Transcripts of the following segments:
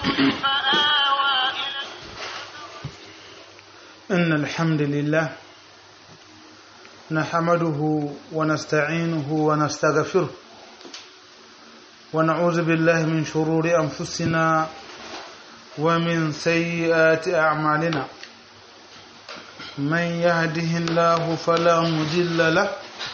فآوى إن الحمد لله نحمده ونستعينه ونستغفره ونعوذ بالله من شرور أنفسنا ومن سيئات أعمالنا من يهده الله فلا مضل له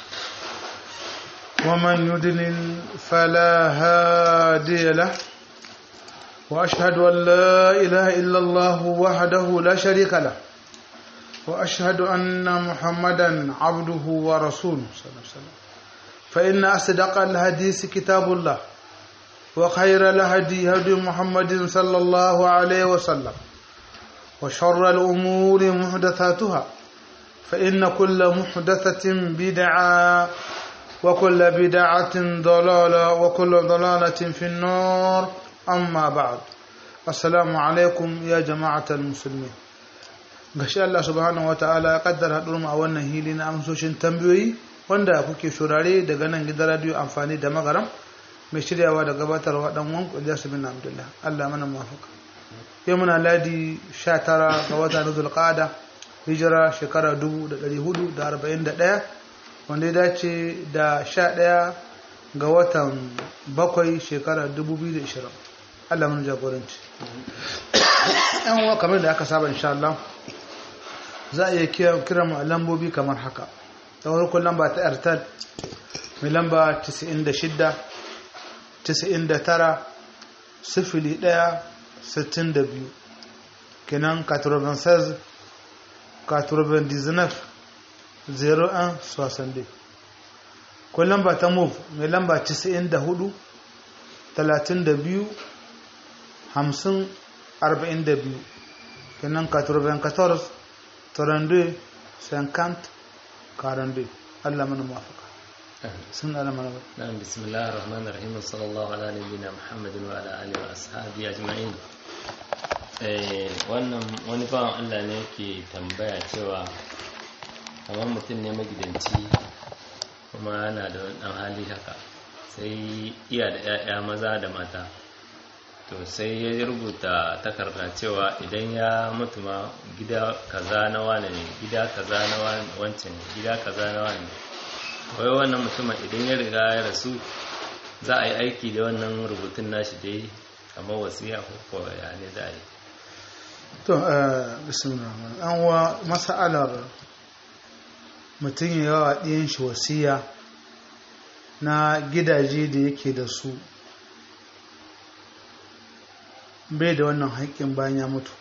ومن يضلل فلا هادي له وأشهد أن لا إله إلا الله وحده لا شريك له وأشهد أن محمدا عبده ورسوله صلى الله عليه وسلم فإن أصدق الحديث كتاب الله وخير الهدي هدي محمد صلى الله عليه وسلم وشر الأمور محدثاتها فإن كل محدثة بدعة وكل بدعة ضلالة وكل ضلالة في النار أما بعد السلام عليكم يا جماعة المسلمين gashi Allah subhanahu wa ta'ala ya kaddara haɗuwar mu a wannan hili na amsoshin tambayoyi wanda kuke shurare daga nan gidan radio amfani da magaram mai shiryawa da gabatarwa dan wan Ilyas bin Abdullah Allah mana muwafaka yau muna ladi 19 ga wata na Zulqa'ada hijira shekara 1441 wanda ya dace da 11 ga watan bakwai shekara 2020 Allah mana jagoranci yan uwa kamar da aka saba insha Allah za a iya kira mu a lambobi kamar haka ta farkon lamba ta airtel mai lamba 96 99 sifili 1 62 kenan 96 99 01 62 ko lamba ta move mai lamba 94 32 50 42 kenan 94 32 50 42 Allah mana mafaka sun ala mana نعم بسم الله الرحمن الرحيم وصلى الله على نبينا محمد وعلى اله واصحابه اجمعين eh wannan wani bawan Allah ne yake tambaya cewa kamar mutum ne magidanci kuma yana da wani dan hali haka sai iya da 'ya'ya maza da mata to sai ya rubuta takarda cewa idan ya mutu ma gida kaza na wane ne gida kaza na wancan gida kaza na wane wai wannan mutumin idan ya riga ya rasu za a yi aiki da wannan rubutun nashi dai kamar wasiya ko ya ne za a yi to bismillah an wa mas'alar mutum ya yawa ɗiyan shi wasiya na gidaje da yake da su bai da wannan haƙƙin bayan ya mutu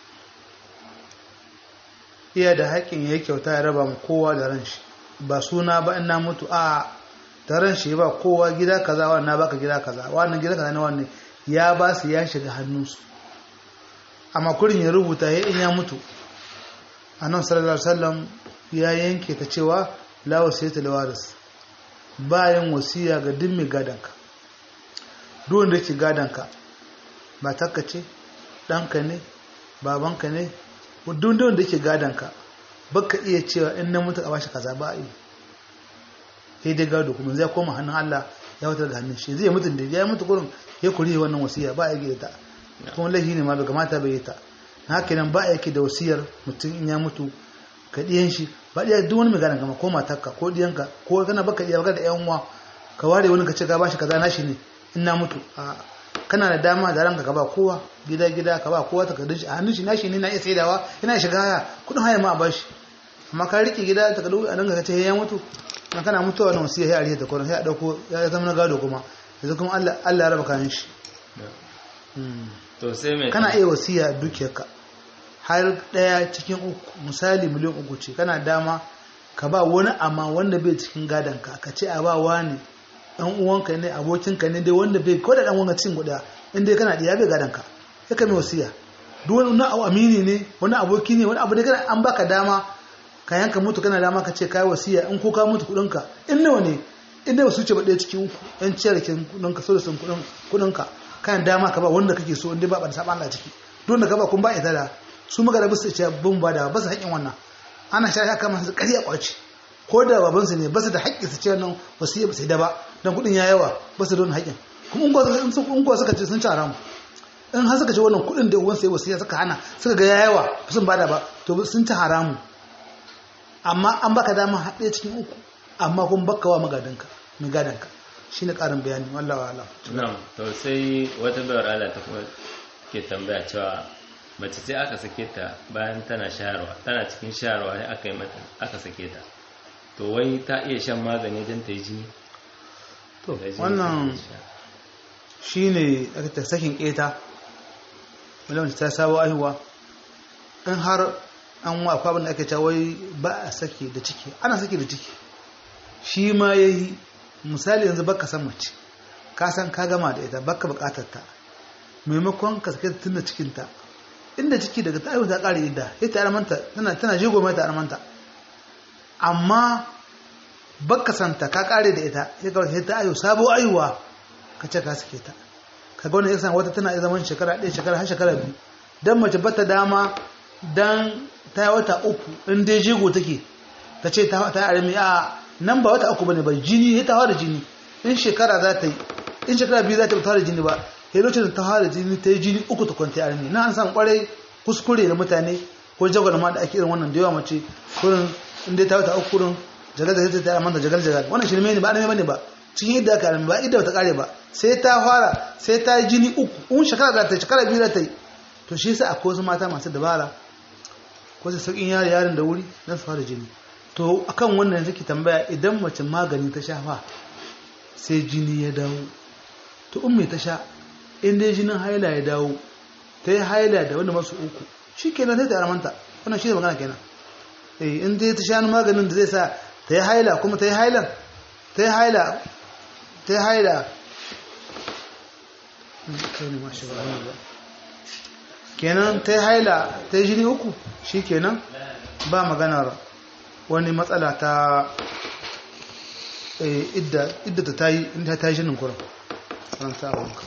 iya da haƙƙin ya kyauta ya raba mu kowa da ran shi ba suna ba ina mutu a da ran shi ba kowa gida kaza wannan baka gida kaza wannan gida kaza ne wannan ya ba su ya shiga hannunsu amma kurin ya rubuta ya in ya mutu annabi sallallahu alaihi wasallam ya yanke ta cewa la wasiyata li waris bayan wasiya ga duk mai gadanka duk wanda yake gadanka matarka ce ɗanka ne babanka ne dundun da ke gadonka baka iya cewa in na mutu a bashi kaza ba a yi sai dai gado kuma zai koma hannun Allah ya wutar da hannun shi zai mutu da ya mutu kurin ya kuri wannan wasiya ba a yi ta kuma laifi ne ma bai kamata bai yi ta haka nan ba a yake da wasiyar mutum in ya mutu ka ɗiyan shi ba ɗiya duk wani mai gadon kama ko matarka ko ɗiyanka ko kana baka ɗiya baka da ƴan uwa ka ware wani ka ce ka bashi kaza nashi ne in na mutu a kana da dama da ranka ka ba kowa gida gida ka ba kowa takardun shi a hannun shi nashi ne na iya saidawa yana shiga haya kudin haya ma a bashi amma ka rike gida takardu a ranka ka ce ya mutu na kana mutuwa na wasiya ya ariya ta kwanan sai a dauko ya zama na gado kuma yanzu kuma Allah Allah ya raba kayan shi to sai mai kana iya wasiya dukiyarka har daya cikin uku misali miliyan uku ce kana dama ka ba wani amma wanda bai cikin gadonka ka ce a ba wani dan uwanka ne abokinka ne dai wanda bai ko da dan uwanka cikin guda in dai kana da ya bai gadonka sai ka mai wasiya duk wani na amini ne wani aboki ne wani abu da kana an baka dama ka yanka mutu kana dama ka ce kai wasiya in ko ka mutu kudinka in nawa ne in da su ce ba ɗaya cikin uku yan ciyar kin kudinka so da sun kudinka kan dama ka ba wanda kake so in dai ba ba da saban Allah ciki duk da ka ba kun ba ita da su magana ba su ce bin ba da ba su haƙin wannan ana sha ya kama su ƙarya kwaci ko da babansu ne ba su da haƙƙi su ce wannan wasiya ba sai da ba dan kudin ya yawa ba su da wannan haƙƙin kuma in kuwa suka ce sun ci haramu in har suka ce wannan kuɗin da uwan sai wasiya suka hana suka ga yayawa sun bada ba to sun ci haramu amma an baka dama haɗe cikin uku amma kun baka wa magadanka mai gadanka shine ƙarin bayani wallahi wa'ala na'am to sai wata bayar Allah ta kuma ke tambaya cewa mace sai aka sake ta bayan tana shayarwa tana cikin shayarwa sai aka yi mata aka sake ta to wai ta iya shan magani don ta yi jini to Da jini wannan ta sha. shine aka ta sakin keta wanda ta sabo aihuwa in har an wa akwai abin da ake cewa wai ba a sake da ciki ana sake da ciki shi ma yayi misali yanzu baka san mace ka san ka gama da ita baka bukatar ta maimakon ka sake ta tunda cikin ta inda ciki daga ta aihu ta kare idda ita armanta tana tana jego mai ta armanta amma baka santa ka kare da ita sai ka sai ta aihu sabo aihuwa ka ce ka sake ta ka ga wannan yasa wata tana iya zaman shekara ɗaya shekara har shekara biyu dan mace bata dama dan ta yi wata uku in dai jego take ta ce ta ta armi a nan ba wata uku bane ba jini ya ta fara jini in shekara za ta yi in shekara biyu za ta fara jini ba sai lokacin da ta fara jini ta yi jini uku ta kwanta armi na an san kwarai kuskure da mutane ko jagwal ma da ake irin wannan da yawa mace kurin in dai ta wata uku kurin jagal da ta manta jagal jagal wannan shirme ne ba armi bane ba cikin yadda aka armi ba idda ta kare ba sai ta fara sai ta yi jini uku in shekara za ta yi shekara biyu za ta yi to shi yasa akwai wasu mata masu dabara ko su sauƙin yare yarin da wuri don su fara jini to akan wannan yanzu ki tambaya idan mace magani ta sha fa sai jini ya dawo to in mai ta sha in dai jinin haila ya dawo ta yi haila da wanda masu uku shi kenan sai ta aramanta wannan shi ne magana kenan eh in dai ta sha maganin da zai sa ta yi haila kuma ta yi hailan ta yi haila ta yi haila kai ne mashi ba ba kenan ta yi haila ta yi jini uku shi kenan ba maganar wani matsala ta idda ta yi inda ta yi jinin kuran ranta a wanka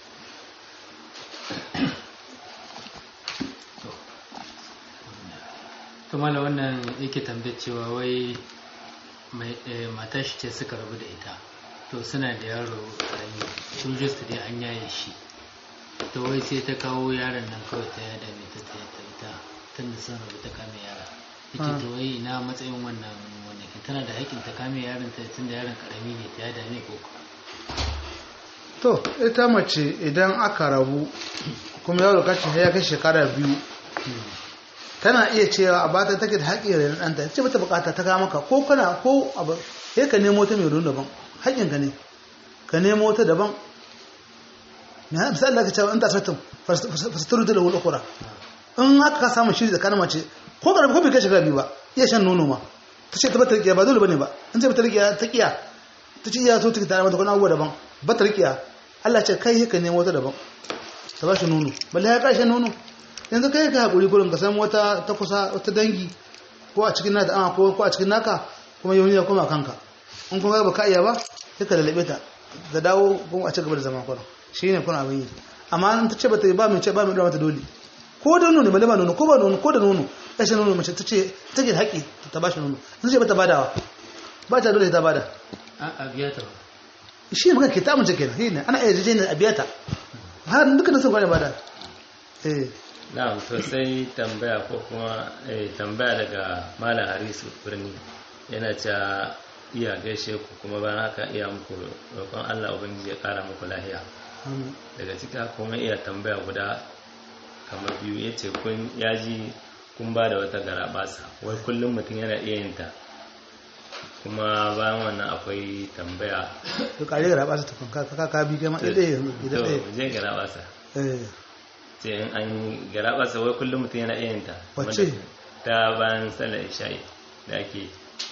tumala wannan yake tambayar cewa wai matar shi ce suka rabu da ita to suna da yaro karami sun su dai an yaye shi to wai sai ta kawo yaron nan kawai ta yada mai ta ta ita tun da sun rabu ta kame yara yake to wai ina matsayin wannan wannan kin tana da haƙƙin ta kame yaron ta tun da yaron karami ne ta yada ne ko to ita mace idan aka rabu kuma yaro kace ya kai shekara biyu tana iya cewa a bata take da haƙƙi da ɗanta ce bata bukata ta kama ka ko kana ko abu sai ka nemo ta mai ruwan daban haƙƙin ka ne ka nemo ta daban na misali da ka cewa in ta sattin fasitaru da lahul ukura in haka ka samu shiri tsakanin mace ko ka rabu ko bai kai shekara biyu ba iya shan nono ma ta ce ta bata riƙiya ba dole bane ba in ce bata riƙiya ta ƙiya ta ce iya so ta tare mata kuma abubuwa daban bata riƙiya Allah ce kai ka nemo ta daban ta ba shi nono balle ya ƙarshen nono yanzu kai ka haƙuri gurin ka san wata ta kusa wata dangi ko a cikin nata ama ko a cikin naka kuma yau ya koma kanka in kuma ba ka iya ba sai ka lalabe ta da dawo kuma a ci gaba da zama kurin shi ne kuna abin yi amma in ta ce ba ta yi ba mai ce ba mai mata dole ko da nono balle ba nono ko ba nono ko da nono ƙarshen nono mace ta ce ta ke haƙi ta ba shi nono in ce ba ta badawa ba ta dole ta bada a biya ta shi ne magana ke ta amince kenan shi ne ana iya jijiyar a biya ta har dukkan sun kwane bada eh na'am to sai tambaya ko kuma tambaya daga malam harisu birni yana cewa iya gaishe ku kuma bayan haka iya muku roƙon Allah ubangiji ya ƙara muku lahiya daga cika kuma iya tambaya guda kamar biyu ya ce kun yaji kun ba da wata garabasa wai kullum mutum yana iya yin ta kuma bayan wannan akwai tambaya to kare garabasa ta kun ka ka bi gama ɗaya yanzu to idan ɗaya je garabasa eh ce in an garabasa wai kullum mutum yana iya yin ta Wacce? ta bayan sallar isha'i da ake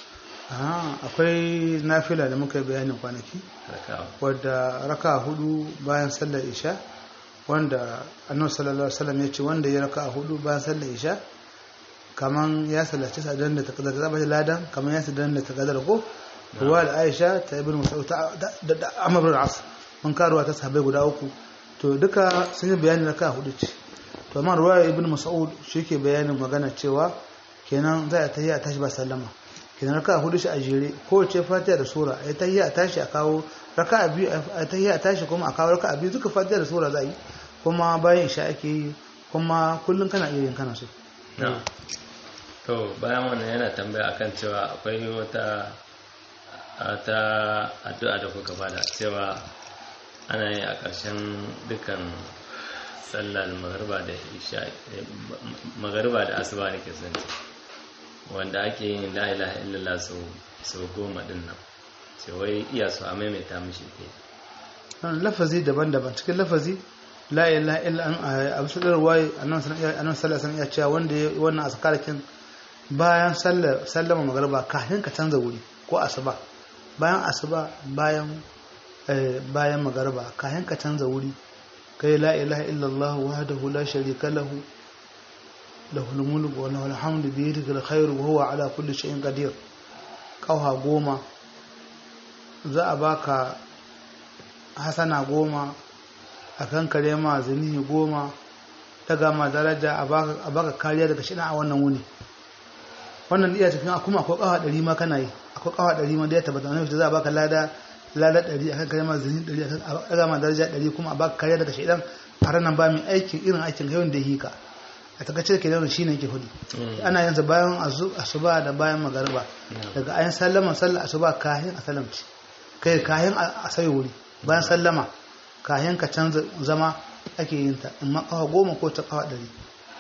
ah akwai nafila da muka yi bayanin kwanaki rakawa wadda raka hudu bayan sallar isha wanda annabi sallallahu alaihi wasallam ya ce wanda ya raka hudu bayan sallar isha kaman ya sallaci sadan da takadar da zaba ladan kaman ya sadan da takadar ko ruwa da Aisha ta ibn Mas'ud ta da da Amr bin As mun karuwa ta sahabbai guda uku to duka sun yi bayani raka hudu ce to amma ruwa ibn Mas'ud shi ke bayanin magana cewa kenan za a tahiyya a tashi ba sallama kenan raka hudu shi a jere kowace fatiha da sura a tahiyya a tashi a kawo raka biyu a tahiyya a tashi kuma a kawo raka biyu duka fatiha da sura za a yi kuma bayan isha ake yi kuma kullum kana iya yin kana so na to bayan wannan yana tambaya akan cewa akwai wata ta addu'a da kuka bada cewa ana yi a ƙarshen dukkan sallar magariba da isha magariba da asuba ne ke zanci wanda ake yin la ilaha illallah sau goma din nan ce wai iya su a maimaita mishi ke lafazi daban-daban cikin lafazi la ilaha illa an a bisa da ruwaye annabi sallallahu alaihi wasallam ya ce wanda ya wannan azkarakin bayan sallar sallama magariba kafin ka canza wuri ko asuba bayan asuba bayan bayan magariba kafin ka canza wuri kai la ilaha illallah wahdahu la sharika lahu lahul mulku wa lahul hamdu bi yadihi alkhairu wa huwa ala kulli shay'in qadir kauha goma za a baka hasana goma a kan kare ma zanihi goma daga ma daraja a baka kariya daga shida a wannan wuni wannan iya cikin kuma akwai kawa ɗari ma kana yi akwai kawa ɗari ma da ya tabbata wani za a baka lada lada ɗari a kan kare ma zanihi ɗari a daga ma daraja ɗari kuma a baka kariya daga shidan a ranar ba mai aikin irin aikin yawan da hika a takaice ke nan shine ke hudu ana yanzu bayan asuba da bayan magariba daga ayin sallama sallah asuba kahin a salamci kai kahin a sai wuri bayan sallama kayan ka canza zama ake yin ta amma kawa goma ko ta kawa ɗari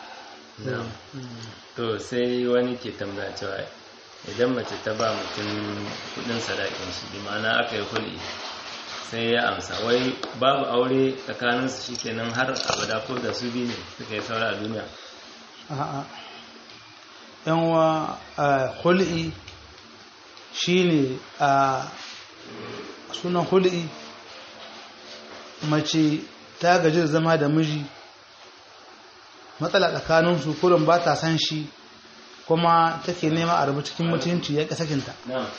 to sai wani ke tambaya cewa idan mace ta ba mutum kudin sadakin shi bi ma'ana aka yi hulɗi sai ya amsa wai babu aure tsakaninsu shi kenan har abada ko da su biyu ne suka yi saura a duniya a'a yan wa hulɗi shine a sunan hulɗi mace ta gaji da zama da miji matsala tsakaninsu kurin ba ta san shi kuma take nema a rabu cikin mutunci ya ƙi sakinta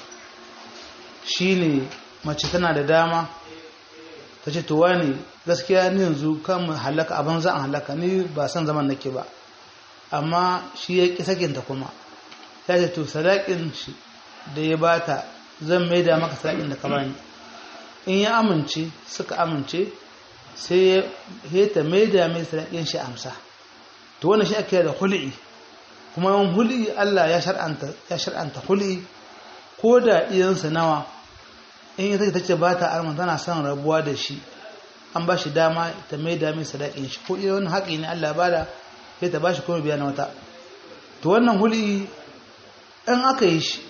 shi ne mace tana da dama ta ce towa ne gaskiya ni yanzu kan halaka abin za a halaka ni ba san zaman nake ba amma shi ya ƙi sakinta kuma ya ce to sadakin shi da ya bata zan maida maka sadakin da ka bani in ya amince suka amince sai ya ta maida mai sadakin shi amsa to wannan shi ake da hul'i kuma yawan hul'i Allah ya shar'anta ya shar'anta hul'i ko da iyansa nawa in ita ta ce ba ta arma tana son rabuwa da shi an ba shi dama ta maida mai sadakin shi ko iya wannan haƙi ne Allah ba da sai ta ba shi kuma biya na wata to wannan hul'i in aka yi shi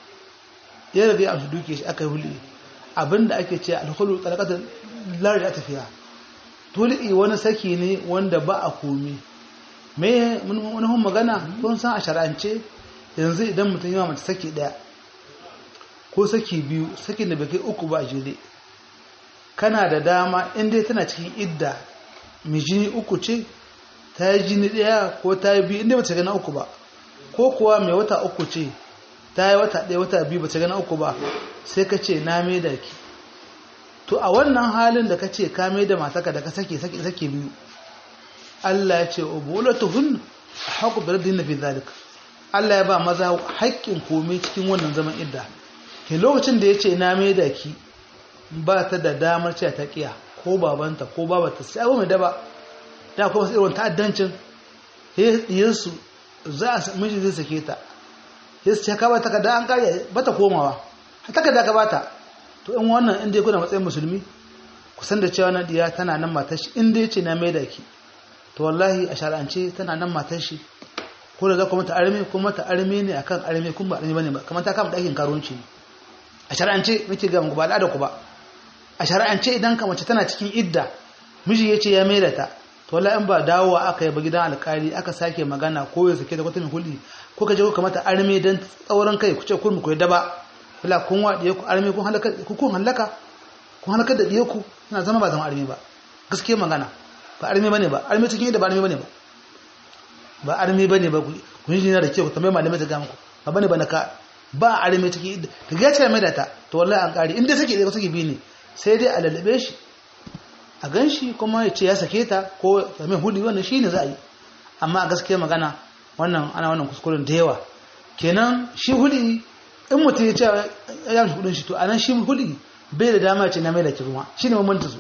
ya rabe a duke shi aka yi hul'i abinda ake ce alhulu talakatar lari a tafiya tul'i wani saki ne wanda ba a komi me wani hun magana kun san a shara'ance yanzu idan mutum yawa mace saki daya ko saki biyu sakin da bai kai uku ba a jere kana da dama inda tana cikin idda mai jini uku ce ta yi jini daya ko ta yi biyu inda ba ta gana uku ba ko kuwa mai wata uku ce ta yi wata ɗaya wata biyu ba ta gana uku ba sai ka ce na mai da ki to a wannan halin da ka ce ka mai da mataka da ka sake sake sake biyu Allah ya ce ubulatuhun haqqu bi rabbina fi zalika Allah ya ba maza haƙƙin komai cikin wannan zaman idda ke lokacin da ya ce na mai da ki ba ta da damar cewa ta kiya ko babanta ko babata sai abu mai daba da kuma sai irin ta'addancin yesu za a miji zai sake ta yesu ce ka ba ta kada an kare bata komawa takarda ka bata to in wannan in dai kuna matsayin musulmi ku san da cewa na diya tana nan matar shi in dai ce na mai da ki to wallahi a shar'ance tana nan matar shi ko da za ku mata arme ko mata arme ne akan arme kun ba arme bane ba kamar ta kama dakin karuwanci ne a shar'ance nake ga muku ba al'ada ku ba a shar'ance idan ka mace tana cikin idda miji ya ce ya mai da ta to wallahi in ba dawowa aka yi ba gidan alƙali aka sake magana ko ya sake da kwata mai hulɗi ko ka je ku kamata arme dan tsauran kai ku ce kun ku yadda ba wala kun wa diye ku arme kun halaka ku kun halaka kun halaka da diye ku ina zama ba zama arme ba gaskiya magana ba arme bane ba arme cikin yadda ba arme bane ba ba arme bane ba ku yi jina da ke ku tambaye malamai ta ga muku ba bane ba na ka ba arme cikin yadda ka ga ce mai da ta to wallahi an kare inda sake da sake bi ne sai dai a lalabe shi a ganshi kuma ya ce ya sake ta ko ya mai hudi wannan shine za a yi amma a gaskiya magana wannan ana wannan kuskuren da yawa kenan shi hudi in mutum ya ce ya mishi kudin shi to anan shi hudi bai da dama ce na mai da ki kuma shine mamanta su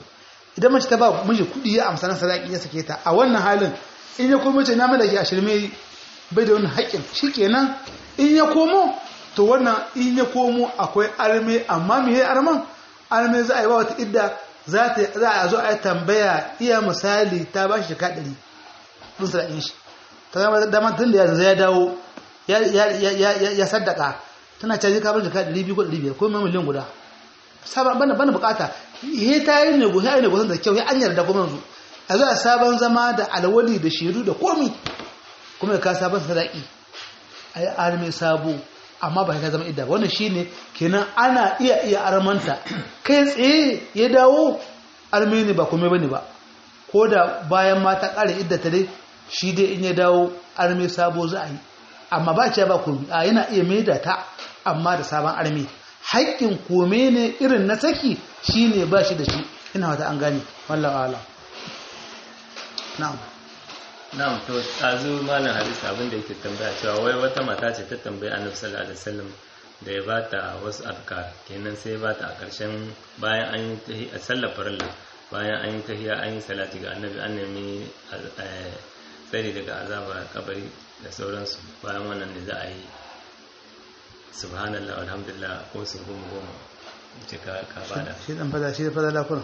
idan mace ta ba miji kuɗi ya amsa na sadaki ya sake ta a wannan halin in ya komo ce na malaki a shirme bai da wani haƙƙin shikenan in ya komo to wannan in ya komo akwai arme amma me ya arman arme za a yi ba wata idda za a zo a yi tambaya iya misali ta ba shi shika ɗari ɗin sadakin shi ta zama damar tun da ya dawo ya saddaka tana caji kamar jika 200 ko 500 ko mai miliyan guda sabon bana bana bukata he ta yi nego ya yi nego da kyau ya an yarda kuma yanzu a zuwa sabon zama da alwali da shiru da komi kuma ya ka sabon sadaki a yi arme sabo amma ba ka zama idda ba wannan shine kenan ana iya iya armanta kai tsaye ya dawo arme ne ba komai bane ba ko da bayan mata ƙara idda ta dai shi dai in ya dawo arme sabo za a yi amma ba ce ba komi a yana iya maida ta amma da sabon arme haƙƙin kome ne irin na saki shine ba shi da shi ina wata an gane wallahu ala na'am na'am to tsazu malam hadisi abin da yake tambaya cewa wai wata mata ce ta tambayi annabi sallallahu alaihi wasallam da ya bata wasu afkar kenan sai ya bata a ƙarshen bayan an yi a sallar farilla bayan an yi tahiya an yi salati ga annabi an nemi tsari daga azabar kabari da sauransu bayan wannan ne za a yi subhanallah alhamdulillah ko su goma goma ce ka bada shi dan fada shi da fada lafuna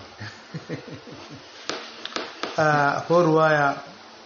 akwai ruwaya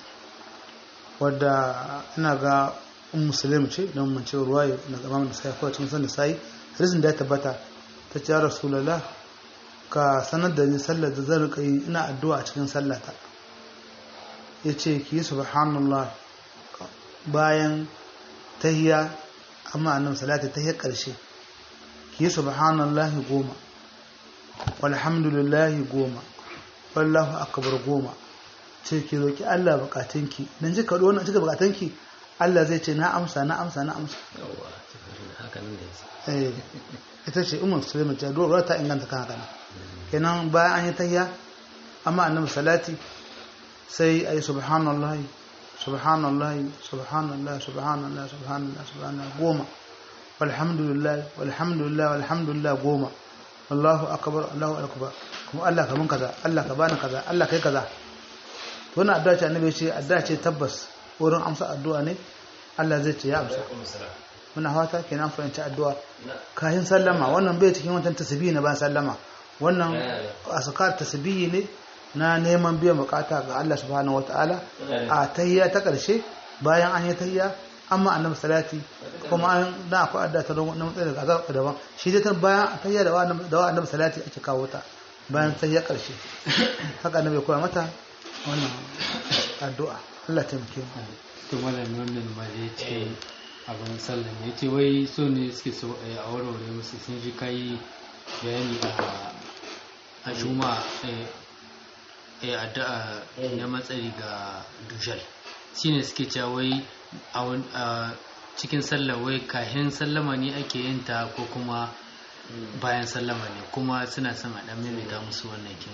wadda ina ga un musulmi ce don mun ce ruwaya na gama da sai kawai cikin san da sai hadisin da ya tabbata ta ce ya rasulullah ka sanar da ni sallar da zan rika yi ina addu'a a cikin sallata ya ce ki yi subhanallah bayan tahiya amma annabi salati tahiyar karshe ki yi subhanallah goma walhamdulillah goma wallahu akbar goma ce ki roki Allah bukatunki dan ji kado wannan cika bukatunki Allah zai ce na amsa na amsa na amsa yawa haka nan ne eh ita ce ummu sulaiman ta dora ta inganta kan haka kenan bayan an yi tahiyya amma annabi salati sai ayi subhanallahi subhanallahi subhanallah subhanallah subhanallah subhanallah goma walhamdulillah walhamdulillah walhamdulillah goma wallahu akbar allahu akbar kuma Allah ka mun kaza Allah ka bani kaza Allah kai kaza to wannan addu'a ce annabi ce addu'a ce tabbas wurin amsa addu'a ne Allah zai ce ya amsa muna fata kenan fahimci addu'a kayan sallama wannan bai cikin wancan tasbihi na ban sallama wannan asakar tasbihi ne na neman biyan bukata ga Allah subhanahu wataala a tahiyya ta karshe bayan an yi tahiyya amma annabi salati kuma an da akwai adda ta don nan tsaye daga azab daban shi dai ta bayan tahiyya da da annabi salati ake kawo ta bayan tahiyya karshe haka annabi koya mata wannan addu'a Allah ta muke mu to malami wannan ma da ya ce abin sallan ya ce wai so ne suke so a warware musu sun ji kai bayani a juma a addu'a na matsari ga dujal shine suke cewa wai a cikin sallah wai kahin sallama ne ake yin ta ko kuma bayan sallama ne kuma suna son a dan maimaita musu wannan kin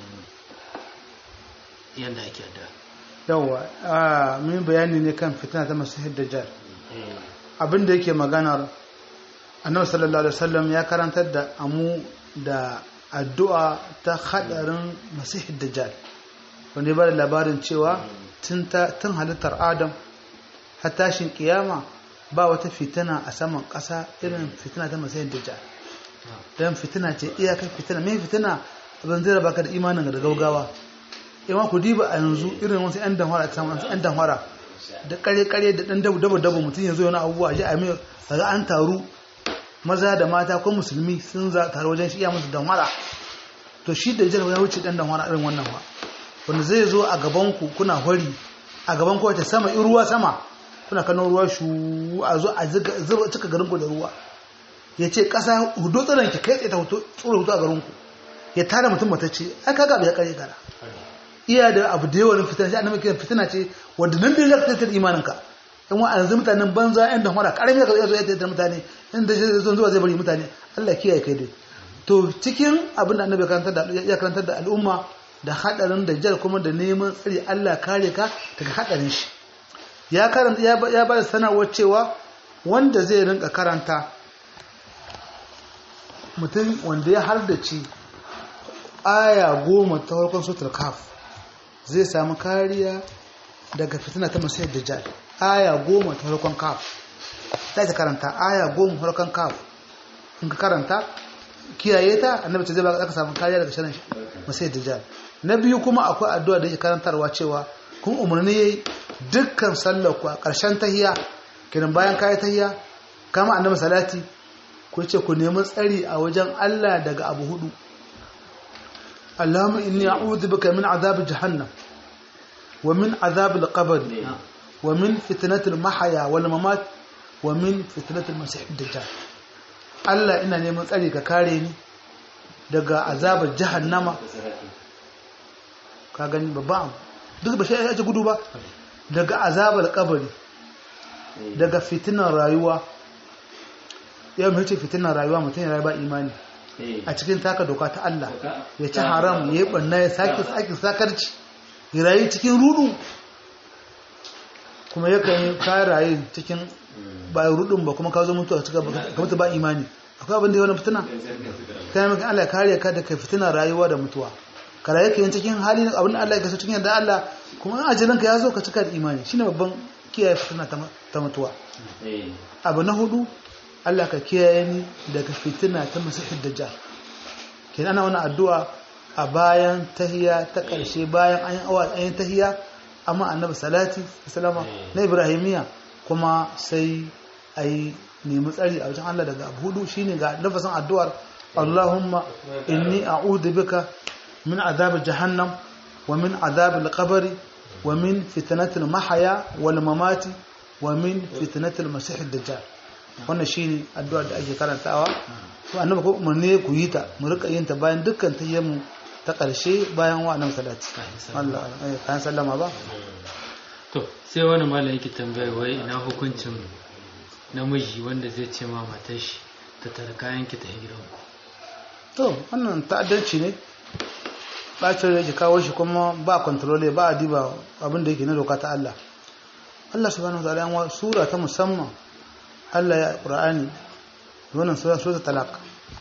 yadda ake addu'a yawa a min bayani ne kan fitina ta masihid dajjal abin da yake maganar annabi sallallahu alaihi wasallam ya karantar da amu da addu'a ta hadarin masihid dajjal wanda ya bada labarin cewa tun halittar adam har tashin kiyama ba wata fitina a saman ƙasa irin fitina ta masihid dajjal don fitina ce iyakar fitina mai fitina abin zai baka da imanin da gaugawa yawan ku diba a yanzu irin wasu 'yan damfara ta samun 'yan damfara da kare-kare da ɗan dabu dabu dabu mutum yanzu yana abubuwa ji a mai daga an taru maza da mata ko musulmi sun za taru wajen shi iya musu damfara to shi da jar ya wuce ɗan damfara irin wannan ba wanda zai zo a gaban ku kuna hori a gaban ku wata sama in ruwa sama kuna kano ruwa shu a zo a zuba cika garin ku da ruwa ya ce ƙasa hudu tsiran ki kai tsaye ta tsoro hutu a garin ku ya tara mutum matacce ai kaga bai kare gara iya da abu da yawan fitina shi annabi kiran fitina ce wanda nan dai zaka tattar imaninka in wa yanzu mutanen banza yan da mara karami da zo ya tattar mutane in da shi zon zuwa zai bari mutane Allah kiyaye kai dai to cikin abin da annabi karanta da ya karanta da al'umma da hadarin da jar kuma da neman tsari Allah kare ka daga hadarin shi ya karanta ya ba da sanarwar cewa wanda zai rinka karanta mutum wanda ya hardace aya goma ta farkon sutar kaf zai samu kariya daga fitina ta masu dajjal aya goma ta farkon kaf za ta karanta aya goma farkon kaf in ka karanta kiyaye ta annabi ta zai baka samu kariya daga shirin masu dajjal na biyu kuma akwai addu'a da yake karantarwa cewa kun umarni yayi dukkan sallar ku a ƙarshen tahiya kiran bayan kayi tahiya kama annabi salati ku ce ku nemi tsari a wajen Allah daga abu hudu Allahumma inni a'udhu bika min azab jahannam wa min azab al-qabr wa min fitnati al-mahya wal mamat wa min fitnati al-masih ad-dajjal Allah ina neman tsari ka kare ni daga azabar jahannama ka gani babban duk ba shi ya ce gudu ba daga azabar kabari daga fitinar rayuwa ya mace fitinar rayuwa mutum ya rayu ba imani a cikin taka doka ta Allah ya ci haram ya yi ɓanna ya sake sake sakarci ya rayu cikin rudu kuma ya kan ka rayu cikin ba rudun ba kuma ka zo mutuwa cikin ka mutu ba imani akwai abin da ya wani fitina kana maka Allah ya kare ka daga fitinar rayuwa da mutuwa ka rayu ka yin cikin hali abin da Allah ya kaso cikin yadda Allah kuma in ajalin ka ya zo ka cika da imani shine babban kiyaye fitina ta mutuwa abu na hudu Allah ka kiyaye ni daga fitina ta masihid dajjal kenan ana wani addu'a a bayan tahiya ta ƙarshe bayan an yi awa an yi tahiya amma annabi salati salama na ibrahimiya kuma sai a yi nemi tsari a wajen Allah daga abu hudu shine ga lafasin addu'ar Allahumma inni a'udhu bika min azab jahannam wa min azab al-qabr wa min fitnatil mahya wal mamati wa min fitnatil masih ad-dajjal wannan shine addu'ar da ake karantawa to annabi ko umarni ku yi ta mu rika yin ta bayan dukkan tayyamu ta karshe bayan wa annabi salati Allah kan sallama ba to sai wani malam yake tambaya wai ina hukuncin namiji wanda zai ce ma matar shi ta tara kayan ki ta gidan ku to wannan ta'addanci ne bacin da yake kawo shi kuma ba kontrole ba a diba abin da yake na doka ta Allah Allah subhanahu wa ta'ala yan sura ta musamman Allah ya Qur'ani wannan sura sura talaq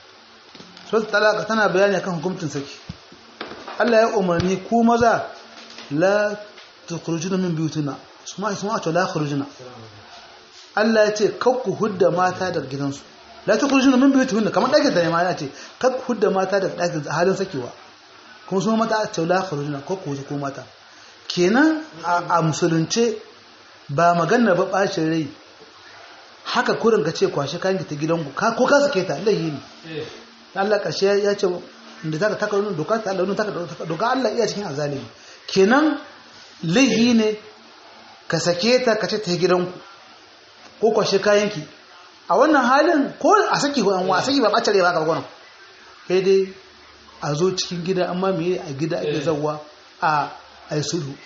sura talaq tana bayani akan hukuncin saki Allah ya umarni ku maza la tukhrujuna min buyutina suma isma ta la khurujuna Allah ya ce kakku hudda mata daga gidansu la tukhrujuna min buyutina kamar dakin da ne ma ya ce kakku hudda mata daga dakin halin sakewa kuma su mata ta la khurujuna kakku huje ko mata kenan a musulunce ba magana ba bacin rai haka kurin ka ce kwashe kayan ta gidanku ko ka sake ta laihi ne Allah ƙarshe ya ce da ta taka wani doka ta Allah taka doka Allah iya cikin azalimi kenan laihi ne ka sake ta ka ce ta gidanku ko kwashe kayanki a wannan halin ko a saki ko an wa saki ba bacare ba ka gwanon kai dai a zo cikin gida amma me a gida ake zawwa a ai sulhu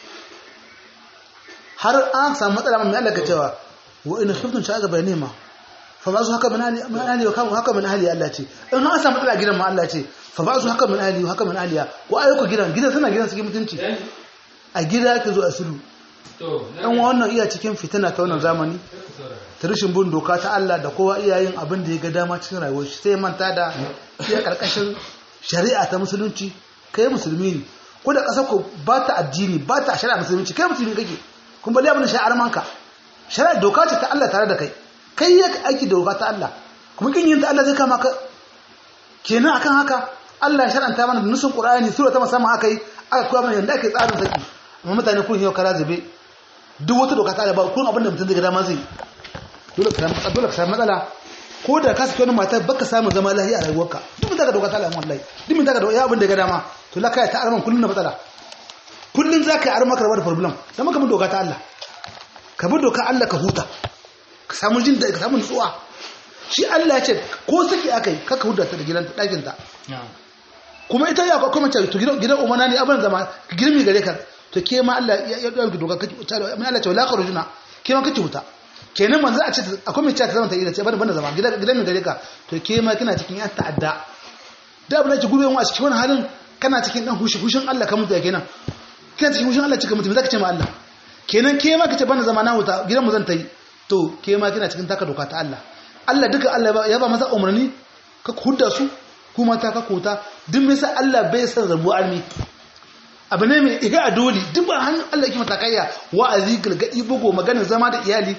har an samu matsala mai Allah ka cewa wa in khiftum sha'aga bainima fa ba'zu haka min ahli min ahli wa kam haka min ahli Allah ce in an samu matsala gidan ma Allah ce fa ba'zu haka min ahli wa haka min ahliya ko ayyuka gidan gidan suna gidan cikin mutunci a gida ake zo a sulhu dan wannan iya cikin fitina ta wannan zamani ta rashin bin doka ta Allah da kowa iya yin abin da ya ga dama cikin rayuwar shi sai manta da iya karkashin shari'a ta musulunci kai musulmi ne ko da kasar ku ba ta addini ba ta shari'a musulunci kai musulmi kake kun bali abin shari'ar manka shari'a doka ce ta Allah tare da kai kai ya aiki da doka ta Allah kuma kin yin ta Allah zai kama ka kenan akan haka Allah ya shar'anta mana da nusun Qur'ani sura ta musamman aka yi aka koya mana yanda ake tsarin saki amma mutane kun yau kara zube duk wata doka ta Allah ba kun abin da mutum zai ga dama zai dole ka samu dole ka samu matsala ko da ka saki wani mata baka samu zama lahiya a rayuwarka duk mun daga doka ta Allah wallahi duk mun daga ya abin da ga dama to la kai ta arman kullun na matsala kullun zaka yi arma ka da problem dan maka mun doka ta Allah ka bi doka Allah ka huta ka samu jin da ka samu nutsuwa shi Allah ya ce ko saki akai kaka huda ta da gidan dakin ta kuma ita ya kuma ce to gidan gidan umana ne abin zama girmi gare ka to ke ma Allah ya dauki doka kake mun Allah ce la kharujuna ke ma kake huta kenan manzo a ce akwai mai cewa zama ta ida ce bana bana zama gidan gidan mai gare ka to ke ma kina cikin yan ta'adda da abin da ke gube wa a cikin wannan halin kana cikin dan hushi hushin Allah ka mutu kenan kina cikin hushin Allah cika mutu me zaka ce ma Allah kenan ke ma kace bana zama na huta gidan mu zan ta yi to ke ma kina cikin taka doka ta Allah Allah duka Allah ya ba maza umarni ka hudda su kuma ta ka kota duk mai sa Allah bai san rabu armi abu ne mai iga a dole duk ba hannun Allah yake matakaiya wa'azi gargadi bugo maganar zama da iyali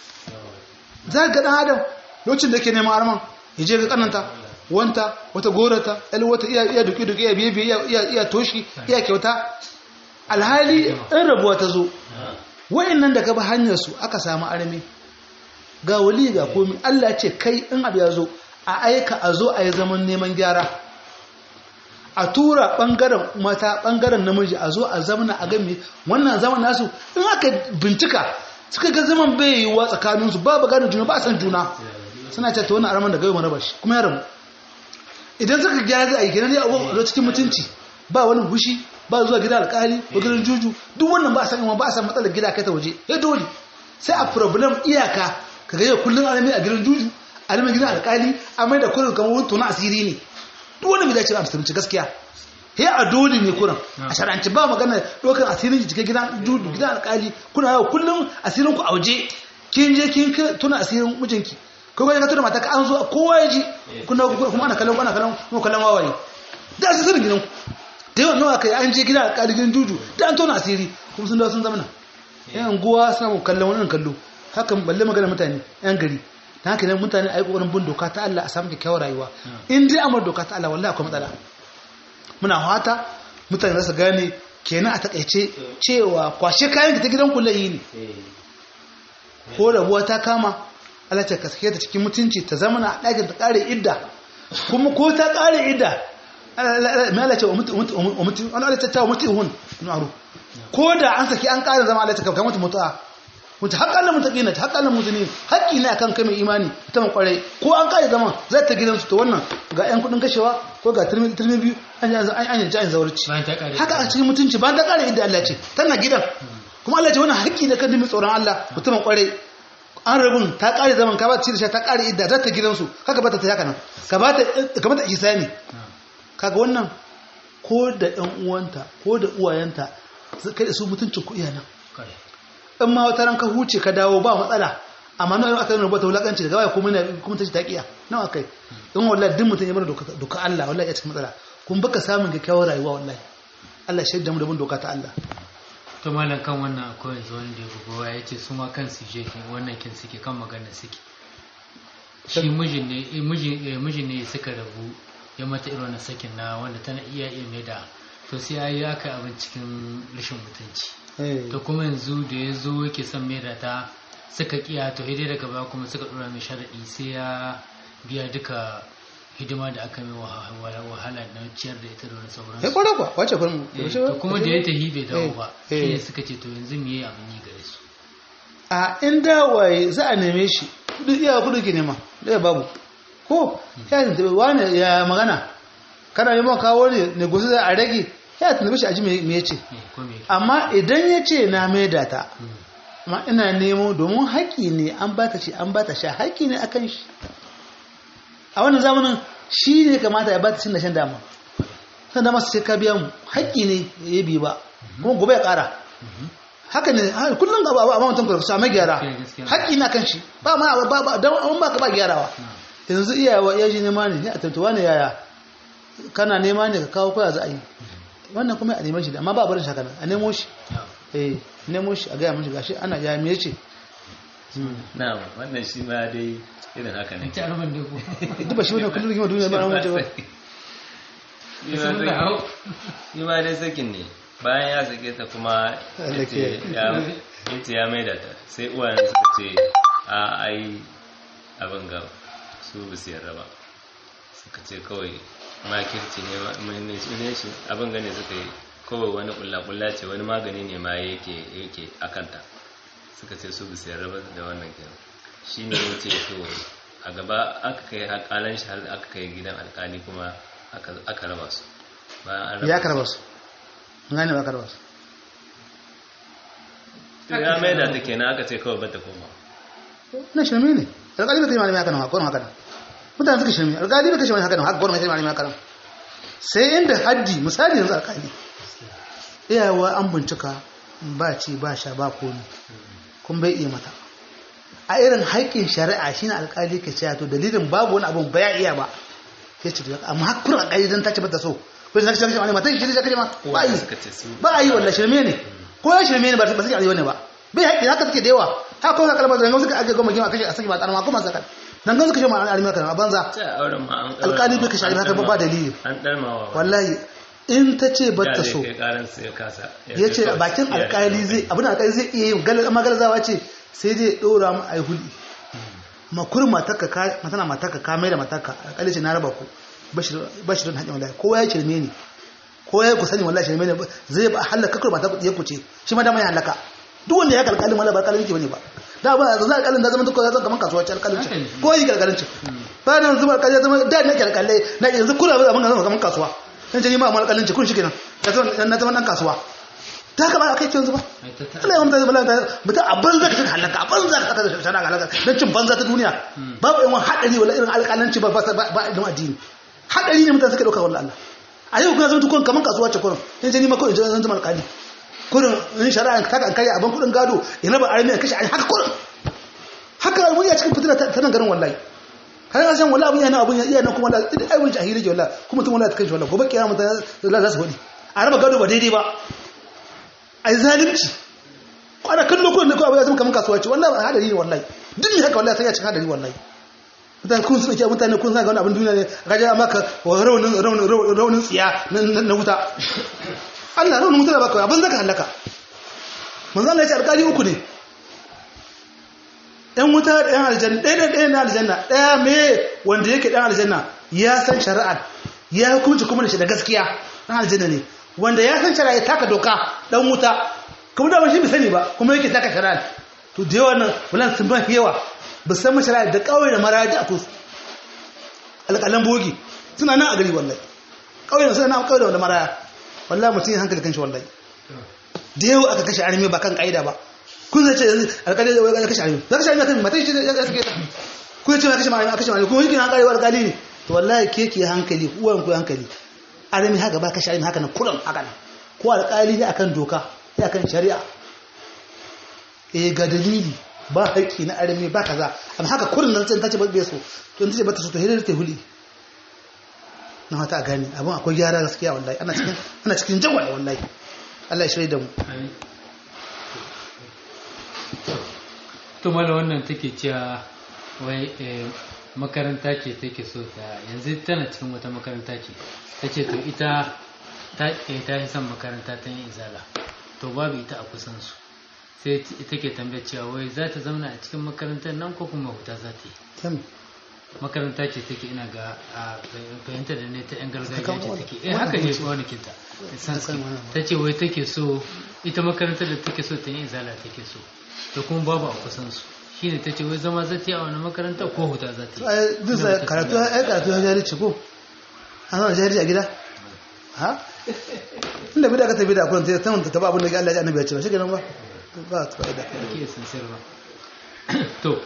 za ga dan adam lokacin da yake neman arman ya je ga kananta wanta wata gorata ɗan wata iya iya duki duki iya biye biye iya iya iya toshi iya kyauta alhali in rabuwa ta zo wayannan da ka bi hanyar su aka samu armi ga wali ga komi Allah ce kai in abu ya zo a aika a zo a yi zaman neman gyara a tura bangaren mata bangaren namiji a zo a zamana a gami wannan zaman nasu in aka bincika suka ga zaman bai yiwuwa tsakaninsu ba ba gane juna ba a san juna suna ce ta wani araman da gaiwa raba shi kuma ya rabu idan suka gyara za a yi kenan ne a cikin mutunci ba wani hushi ba zuwa gida alkali ko gidan juju duk wannan ba a san ba a san matsalar gida kai ta waje ya dole sai a problem iyaka ka ga yau kullum alami a gidan juju alami gidan alkali a mai da kullum kamar wani tona asiri ne duk wani bai dace ba a musulunci gaskiya he a dole ne kuran a shar'anci ba magana dokan asirin cikin gidan juju gidan alkali kuna yau kullum asirin ku a waje kin je kin tuna asirin mijinki ko ga ka tuna mata ka an zo kowa ya ji kuna kuma ana kallon ana kallon kuma kallon wawaye da asirin gidan ku da yawan nawa kai an je gidan alkali gidan juju da an tona asiri kuma sun dawo sun zama na yan guwa suna kallon wannan kallo hakan balle magana mutane yan gari ta haka ne mutane a yi ƙoƙarin bin doka ta Allah a samu kyakkyawar rayuwa in dai amur doka ta Allah wallahi akwai matsala muna fata mutane za su gane kenan a takaice cewa kwashe kayan ta gidan kula yi ne ko rabuwa ta kama Allah ta kaske ta cikin mutunci ta zama na ɗakin ta ƙare idda kuma ko ta ƙare idda mai Allah ce wa mutu wani Allah ta tawa mutu hun ma'aru ko da an saki an ƙara zama Allah ta kafa mutu mutu'a mutu haƙƙan nan mutaƙi na ta haƙƙan nan mutane haƙƙi ne akan kai mai imani ta man ƙwarai ko an ƙare zama zai ta gidansu ta wannan ga 'yan kuɗin kashewa ko ga turmi biyu an yi ja'in zawarci haka a cikin mutunci ba ta ƙare inda Allah ce tana gidan kuma Allah ce wannan haƙƙi ne kan dimin tsoron Allah mutumin ƙwarai an rabin ta ƙare zaman ka ba ta ci da sha ta ƙare idda zai ta gidansu haka ba ta ta haka nan ka ba ta ihsani kaga wannan ko da ɗan uwanta ko da uwayenta kai da su mutuncin ku iya nan in ma wata ranka huce ka dawo ba matsala amma nawa aka nuna bata wulakanci daga baya kuma kuma ta ci taqiya nawa kai in wallahi duk mutum ya bar doka doka Allah wallahi ya cikin matsala kun baka samun kyakkyawar rayuwa wallahi Allah shaida mu da bin doka ta Allah to malam kan wannan akwai yanzu wanda ya bugowa ya ce su ma kansu je wannan kin suke kan magana suke shi mijin ne mijin ne suka rabu ya mata irin wannan sakin na wanda tana iya iya mai da to sai ya yi aka abin cikin rashin mutunci to kuma yanzu da ya zo yake son mai da ta suka kiya to hidai daga baya kuma suka dora mai sharaɗi sai ya biya duka hidima da aka mai wahala na ciyar da ita da wani sauran sai kwara kwa wace kwarin to kuma da ya tahi bai dawo ba shi ne suka ce to yanzu me ya abin yi gare su a in dawaye za a neme shi kudu iya kudu ke nema ɗaya babu ko ya tuntuɓe wani ya magana kana neman kawo ne ne gusu a rage ya tuntuɓe shi a ji me ya ce amma idan ya ce na maida ta amma ina nemo domin haƙƙi ne an ba ta ce an ba ta sha haƙƙi ne akan shi a wannan zamanin shi ne kamata ya ba ta cin da shan dama san dama su ce ka biya mu haƙƙi ne ya bi ba kuma gobe ya ƙara haka ne kullum ga ba mutum ka samu gyara haƙƙi na kan shi ba ma ba ba dan an baka ba gyarawa yanzu iyawa ya ji nema ne a tantuwa ne yaya kana nema ne ka kawo koya za a yi wannan kuma a neman shi amma ba a barin shi haka a nemo shi eh nemo shi a gaya mashi gashi ana ya me yace na wannan shi ma dai irin haka ne ta arban da ku duk ba shi wannan kullum rigima duniya ba an wuce ba shi ma dai sakin ne bayan ya sake ta kuma yace ya maida ta sai uwayen suka ce a ai abin ga su ba su yarda ba suka ce kawai makirci ne mai shi abin gane suka yi kawai wani kulla-kulla ce wani magani ne ma yake yake akanta suka ce su ba su yarda ba da wannan kenan shi ne ya ce to a gaba aka kai alƙalan shi har aka kai gidan alƙali kuma aka raba su ya karba su gane ba karba su ya mai da ta kenan aka ce kawai bata koma na shirme ne alƙali ba kai malami haka nan haka nan haka nan mutane suka shirme alƙali ba kai malami haka nan haka gwamnati malami haka nan sai inda haddi misali yanzu alƙali iyawa an bincika ba ci ba sha ba komi kun bai iya mata a irin haƙƙin shari'a shine alƙali ke cewa to dalilin babu wani abun ba ya iya ba ya ce amma har kurin alƙali dan ta ce bata so ko da kace ma matan shi da kace ma ba yi suka ce su ba yi wallahi shirme ne ko ya shirme ne ba ba sai ne ba bai haƙi haka take da yawa ha ko ka kalmar da suka ake goma gima kashe a saki ba tsarma kuma saka dan gan suka ce ma an alimi kan a banza ta auren ma an alƙali bai kashe haka ba dalili an dalmawa wallahi in ta ce bata so kai karan sai ya kasa ya ce bakin alkali zai abin alkali zai iya yin galar amma galazawa ce sai dai dora mu a yi huli makurin matarka ka matana matarka ka mai da matarka alkali ce na raba ku bashi don hanyar wallahi kowa ya shirme ne kowa ya ku sani wallahi shirme ne zai ba halaka kakar matar ya kuce shi ma dama ya halaka duk wanda ya kalkalin wala ba alkalin yake bane ba da ba za alkalin da zama duk ya zama kamar kasuwa ce alkalin ce ko yi alkalin ce ba nan zuba alkalin ya zama da ne ke alkalai na yanzu kula ba zama kamar kasuwa dan jini ma alkalin ce kun shi kenan na zama dan kasuwa ta haka ba a kai yanzu ba Allah ya mutu bala ta mutu a banza ka halaka a banza ka saka shara ga halaka dan cin banza ta duniya babu yawan hadari wala irin alƙalanci ba ba ba da addini hadari ne mutane suka dauka wallahi Allah a yau kuna zama tukun kaman kasuwa ce kurin in jini ma kawai zan zama alƙali kurin in shari'a ka kan kai abin kudin gado ya raba armi a kashe haka kurin haka wani a cikin fitina ta nan garin wallahi har an san wallahi abin yana abin iya nan kuma wallahi idan ai wani jahili ke wallahi kuma tun wallahi ta kai shi wallahi gobe kiyama ta za su hudi a raba gado ba daidai ba ai zalunci kwana kallo ko da ko abu ya zama kaman kasuwa ce wallahi hadari ne wallahi duk ne haka wallahi sai ya cika hadari wallahi mutane kun suna ke mutane kun suna ga wani abin duniya ne gaje a maka raunin raunin raunin tsiya na wuta Allah raunin wuta da baka abin zaka halaka manzo Allah ya ce alƙali uku ne ɗan wuta da ɗan aljanna ɗaya ɗaya ɗaya na aljanna ɗaya me wanda yake ɗan aljanna ya san shari'a ya hukunci kuma da shi da gaskiya ɗan aljanna ne wanda ya san shari'a ya taka doka ɗan wuta kuma da shi bai sani ba kuma yake taka shari'a to da yawa nan bulan sun ban yawa ba san mashara da kawai da maraji a tosu alƙalan bogi suna nan a gari wallahi kawai da suna nan kawai da wanda maraya wallahi mutum yin hankali kanshi wallahi da yawa aka kashe arimi ba kan ƙa'ida ba kun zai ce alƙali ya kashe arimi za ka kashe arimi kan matan shi ya kashe ta kun ce ya kashe arimi a kashe arimi kuma yake na ƙarewa alƙali ne to wallahi ke ke hankali uwan ku hankali arimi haka ba kashe arimi haka nan kuran haka nan ko alƙali ne akan doka ya akan shari'a eh ga dalili ba haƙƙi na arami ba kaza amma haka kurin nan sai ta ce ba so to in ta ce ba ta so to hidar ta huli na hata a gani abin akwai gyara gaskiya wallahi ana cikin ana cikin jawala wallahi Allah ya shirye da mu to mala wannan take cewa wai makaranta ce take so ta yanzu tana cikin wata makaranta ce ta ce to ita ta yi son makaranta ta yin izala to babu ita a kusan su sai take tambaya cewa wai za ta zauna a cikin makarantar nan ko kuma huta za ta yi makaranta ce take ina ga a fahimta da ne ta yan gargajiya ce take eh haka ne shi wani kinta ta ce wai take so ita makarantar da take so ta yi izala take so to kuma babu a kusan su shine ta ce wai zama za ta yi a wani makaranta ko huta za ta yi duk sai karatu ai karatu ya jari ce ko an zama jari a gida ha inda bida ka tafi da akwai ta ta taba abin da Allah ya annabi ya ce ba shi kenan ba ba ta fa'ida ke sincere ba to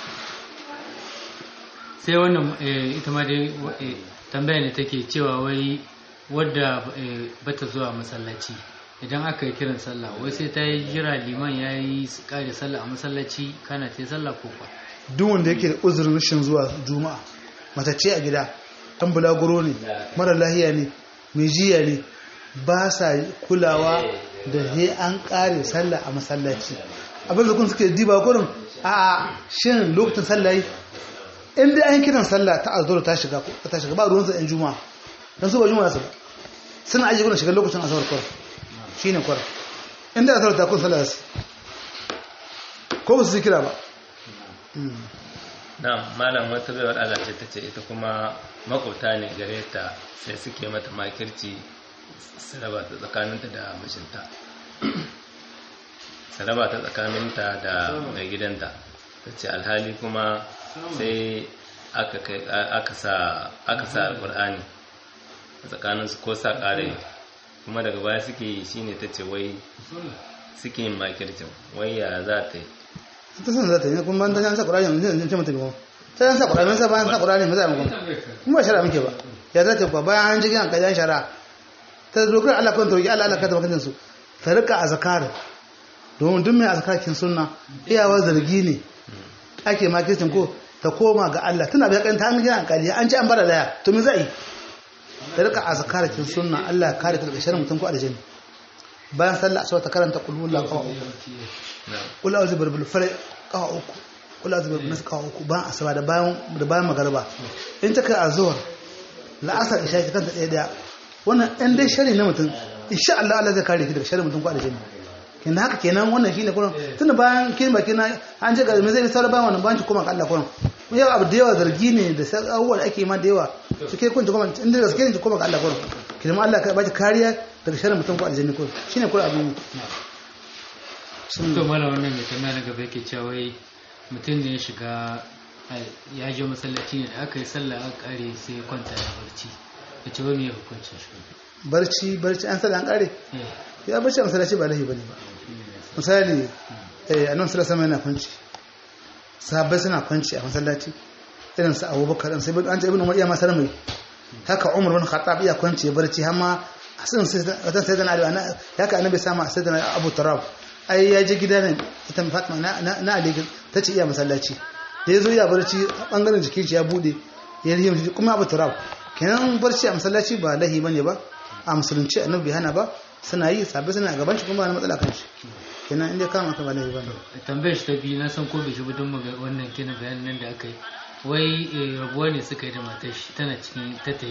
sai wannan ita ma dai tambaya ne take cewa wai wadda bata zuwa masallaci idan aka yi kiran sallah wai sai ta yi jira liman ya yi kare sallah a masallaci kana ta yi sallah ko kwa duk wanda yake da uzurin rashin zuwa juma'a matacce a gida ɗan bulaguro ne mara lahiya ne mai jiya ne ba sa kulawa da he an kare sallah a masallaci abin da kun suke diba kurin a shin lokacin sallah yi in dai an kiran sallah ta azhar ta shiga ta shiga ba ruwan sa ɗan juma'a dan su ba juma'a su ba suna aje kuna shiga lokacin azhar kurin shine kurin in dai azhar ta kun sallah su ko ba su kira ba na malam wata baiwar Allah ce ta ce ita kuma makwabta ne gare ta sai suke mata makirci su raba ta tsakaninta da mashinta su raba ta tsakaninta da mai gidanta ta ce alhali kuma sai aka sa alkur'ani a tsakaninsu ko sa ƙarai kuma daga baya suke yi shine ta ce wai suke yin makircin wai ya za ta yi ta san za ta yi kuma ban ta sa ƙur'ani yanzu yanzu ce mata ne ta yan sa ƙur'ani sai bayan sa ƙur'ani mai zai mu kuma shara muke ba ya za ta yi bayan an jikin kajan shara ta dogara Allah kan tauki Allah Allah ka tabbatar su ta rika azkar domin duk mai azkarkin sunna iyawa zargi ne ake makircin ko ta koma ga Allah tana bai kanta an gina alƙali an ci an bara daya to me zai ta rika azkar kin sunna Allah ya kare ta daga sharrin mutum ko aljanna bayan sallah asuba ta karanta qul huwallahu qawa qul a'udhu bi rabbil falaq qawa uku qul a'udhu bi rabbin nas qawa uku bayan asuba da bayan da bayan magariba in ta kai azhar la'asar isha ta kanta daya daya wannan ɗan dai shari na mutum insha Allah Allah zai kare ki daga sharrin mutum ko aljanna kenan haka kenan wannan shine kullum tunda bayan kin baki na an je ga me zai saura bayan wannan banki kuma ga Allah kullum mun yau abu da yawa zargi ne da abubuwa da ake ma da yawa suke kun kuma inda gaske ne kuma ga Allah kullum kenan Allah ka baki kariya daga sharrin mutum ko aljanna kullum shine kullum abin to mala wannan mai tambaya na gaba yake cewa wai mutum ne ya shiga ya je masallaci ne da aka yi sallah aka kare sai ya kwanta ya barci ya ce wani ya hukuncin shi barci barci an sallah an kare ya barci a masallaci ba lahi bane ba misali eh annabi sallallahu alaihi wasallam yana kwanci sahabbai suna kwanci a masallaci irin su Abubakar an sai an ce ibn Umar iya ma sarmai haka Umar bin Khattab iya kwanci ya barci har ma asin sai wata sai dan Ali haka annabi sama sai dan Abu Turab ai ya je gida ne ita Fatima na na Ali ta ce iya masallaci da yazo ya barci bangaren jikin shi ya bude ya rihi kuma Abu Turab kenan barci a masallaci ba lahi bane ba a musulunci annabi hana ba suna yi sabai suna gaban shi kuma ba matsala kan shi kenan inda kama ka ba lahi bane tambayar shi ta biyu na san ko bai shi don maga wannan kina bayanin nan da aka yi wai rabuwa ne suka yi da matar shi tana cikin ta ta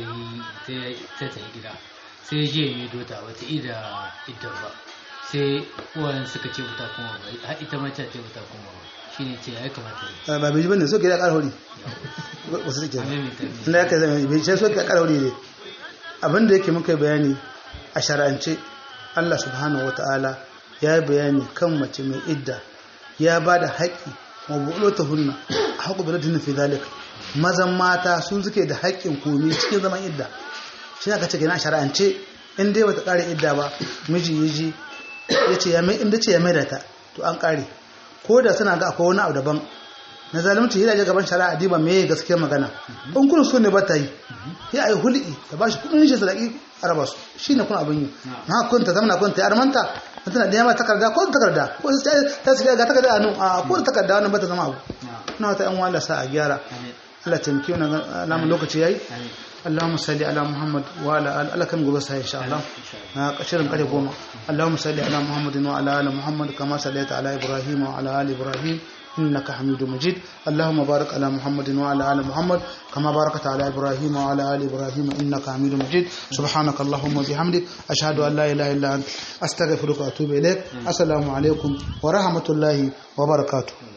yi gida sai je mai dota wata ida ita ba sai uwayen suka ce wuta kuma ba har ita ma ta ce wuta kuma ba shine ce ya kamata ba bai ji bane so ke da ƙarhori wasu suke inda ya kai zama bai ce so ke da ƙarhori ne abinda yake muka bayani a shara'ance Allah subhanahu wa ta'ala ya yi bayani kan mace mai idda ya ba da haƙƙi mabu'ulo ta hunna a haƙu da radin fi zalik mazan mata sun suke da haƙƙin komi cikin zaman idda shi aka ce a shara'ance in dai bata ƙare idda ba miji ya ji ya ce ya mai inda ce ya mai da ta to an ƙare ko da suna ga akwai wani abu daban na zalunci yana gaban shari'a diba me gaskiyar magana in kun so ne ba ta yi sai a yi hulɗi ta ba shi kuɗin shi sadaki a raba su shi ne kun abin yi na kun ta zama kun ta yi armanta ta tana da yamma takarda ko takarda ko ta su ga takarda a nan a ko takarda wannan ba ta zama abu na wata yan wala sa a gyara Allah taimake mu na lokaci yayi اللهم صل على محمد وعلى ال الله كم غبس ان شاء الله قشرن قري goma اللهم صل على محمد وعلى ال محمد كما صليت على ابراهيم وعلى ال ابراهيم إنك حميد مجيد اللهم بارك على محمد وعلى آل محمد كما باركت على إبراهيم وعلى آل إبراهيم إنك حميد مجيد سبحانك اللهم وبحمدك أشهد أن لا إله إلا أنت أستغفرك وأتوب إليك السلام عليكم ورحمة الله وبركاته